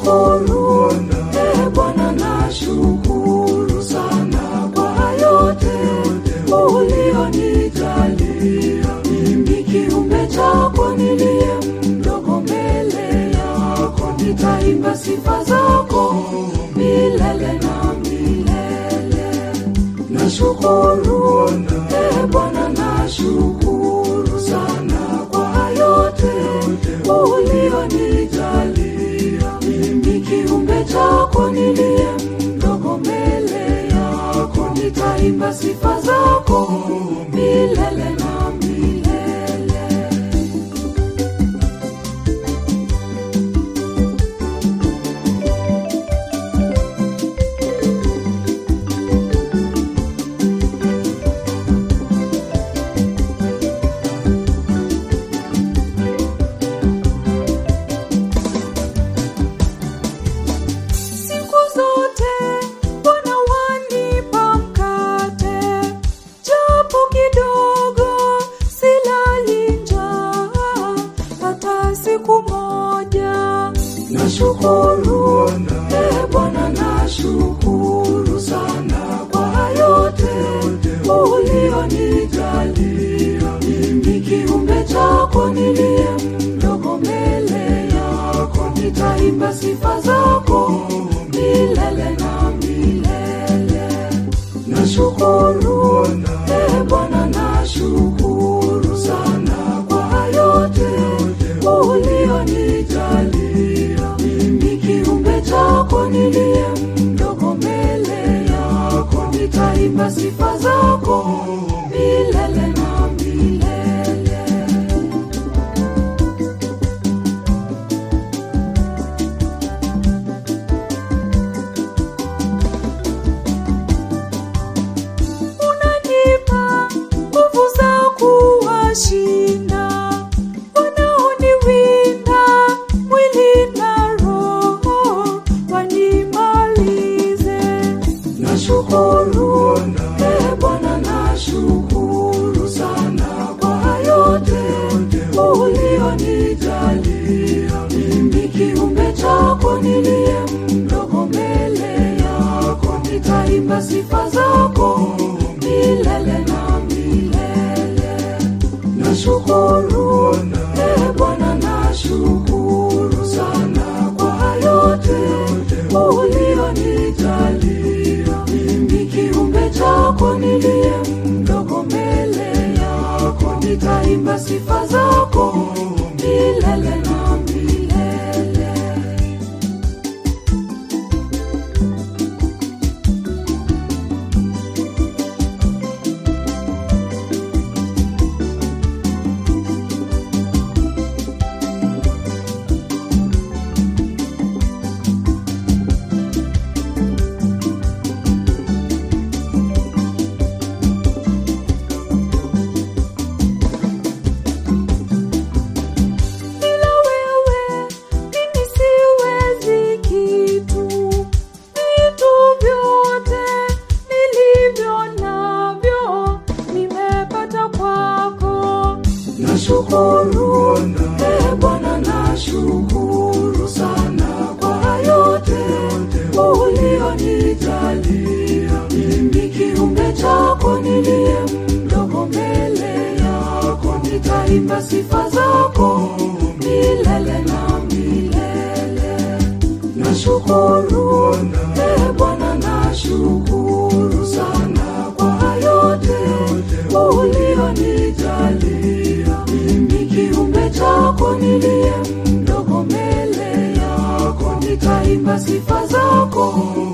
Nashukuru e Bwana, nashukuru sana kwa yote ulionijalia. Mimi kiumbe chako niliye mdogo mbele yako, nitaimba sifa zako milele na milele. Nashukuru e Bwana, nashukuru sana kwa yote ulionijalia. Mimi kiumbe chako niliye mdogo mbele yako, nitaimba sifa zako milele na milele. Siku zote Bwana wanipa mkate, japo kidogo, silali njaa hata siku moja. Nashukuru e Bwana, nashukuru sana kwa yote ulionijalia. Mimi kiumbe chako niliye mdogo mbele yako, nitaimba sifa zako milele na milele. Nashukuru e Bwana, nashukuru sana kwa yote ulionijalia. Mimi kiumbe chako niliye mdogo mbele yako, nitaimba sifa zako milele na milele. unanipa nguvu za kuwashinda wanaoniwinda mwili na roho wanimalize. Nashukuru e Bwana, nashukuru sana kwa yote ulionijalia. Mimi kiumbe chako niliye mdogo mbele yako, nitaimba sifa zako milele na milele. Nashukuru e Bwana, nashukuru sana kwa yote ulionijalia. Mimi kiumbe chako niliye mdogo mbele yako, nitaimba sifa zako milele na milele. Bila wewe mimi siwezi kitu, vitu vyote nilivyo navyo nimepata kwako. Nashukuru e Bwana, nashukuru sana kwa yote ulionijalia. Mimi kiumbe chako niliye mdogo mbele yako, nitaimba sifa zako milele na milele. Nashukuru e Bwana, nashukuru sana kwa yote ulionijalia. Mimi kiumbe chako niliye mdogo mbele yako, nitaimba sifa zako